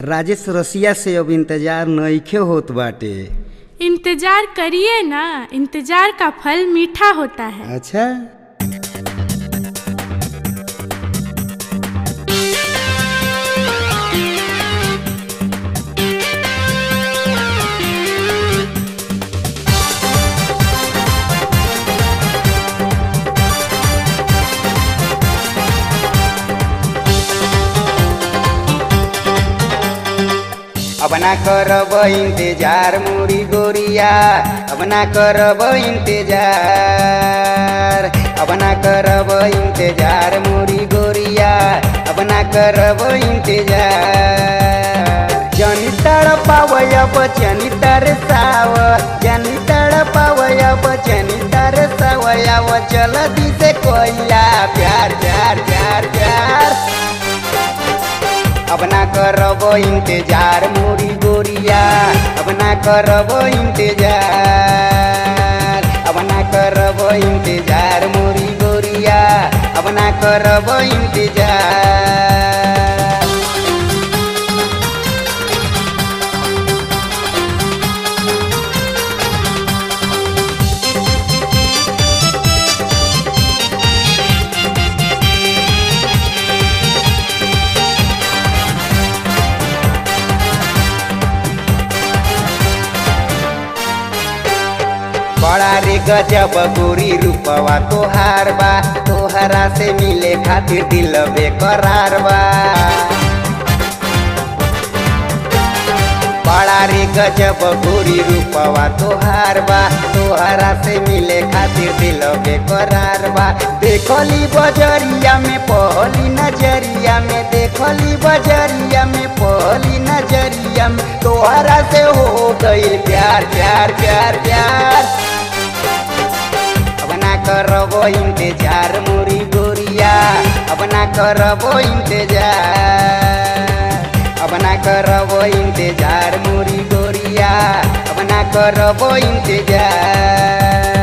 राजेश रसिया से अब इंतजार नइखे होत बाटे इंतजार करिए ना इंतजार का फल मीठा होता है अच्छा अब ना करब इंतजार मुरी गोरिया अब ना करब इंतजार अब ना करब इंतजार मुरी गोरिया अब ना करब इंतजार जनी तड़ पावय बचनी तरसाव जनी तड़ पावय बचनी तरसावयाव चल दिसे कोइला प्यार प्यार प्यार प्यार अब ना करब इंतजार मोरी गोरिया अब ना करब इंतजार अब ना करब इंतजार मोरी गोरिया अब ना करब इंतजार बड़ा रे गजब गोरी रूपवा तोहार बा तोहरा से मिले खातिर दिल बेकरार बा बड़ा रे गजब गोरी रूपवा तोहार बा तोहरा से मिले खातिर दिल बेकरार बा देखली बजरिया में पहली नजरिया में देखली बजरिया में पहली नजरिया में तोहरा से हो गई प्यार प्यार प्यार प्यार अब ना करब इंतजार मोरी गोरिया अब ना करब इंतजार अब ना करब इंतजार मोरी गोरिया अब ना करब इंतजार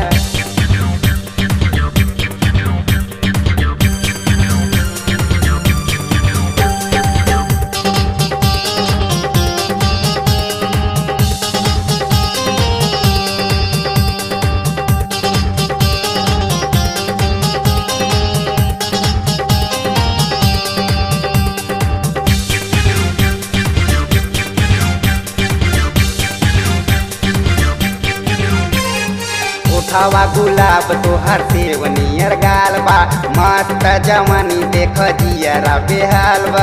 उठावा गुलाब तोहर सेवनियर गाल बा मस्त जवानी देख जियरा बेहाल बा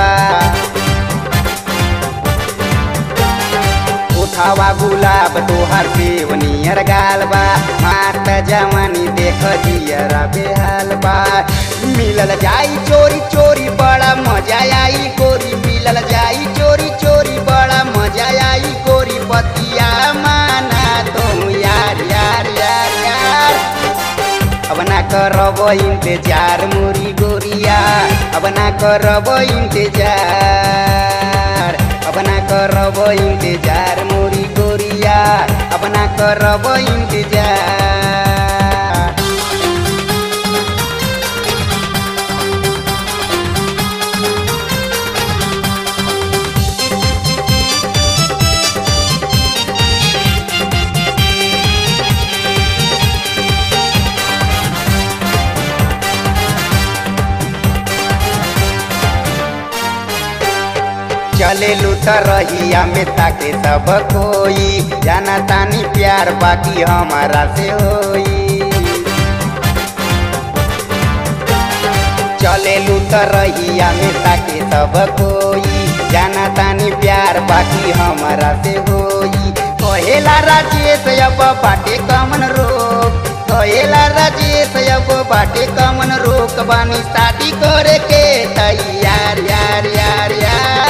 उठावा गुलाब तोहर सेवनियर गाल बा मस्त जवानी देख जियरा बेहाल बा मिलल जाई चोरी चोरी बड़ा मजा आई गोरी मिलल जाई चोरी चोरी बड़ा मजा आई गोरी बतिया माना तुम यार यार यार यार अब ना करब इंतजार मुरी गोरिया अब ना करब इंतजार अब ना करब इंतजार मुरी गोरिया अब ना करब इंतजार चले लूट रहिया में ताके सब कोई जाना तानी प्यार बाकी हमारा से होई चले लूट रहिया में ताके सब कोई जाना तानी प्यार बाकी हमारा से होई कहेला राजेश अब बाटे कमन रोक कहेला राजेश अब बाटे कमन रोक बानी शादी करे के तैयार यार यार यार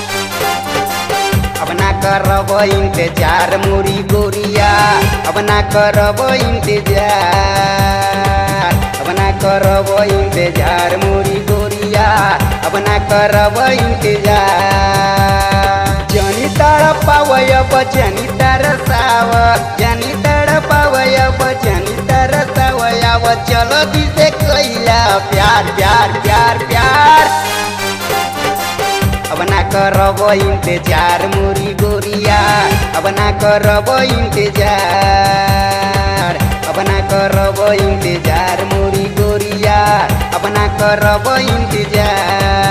अब ना करब इंतजार मुरी गोरिया अब ना करब इंतजार अब ना करब इंतजार मुरी गोरिया अब ना करब इंतजार जनी तड़ पावय बचनी तरसाव जनी तड़ पावय बचनी तरसावयाव चलो दिसे कैला प्यार प्यार प्यार प्यार अब अब ना करब इंतजार मोरी गोरिया अब ना करब इंतजार अब ना करब इंतजार मोरी गोरिया अब ना करब इंतजार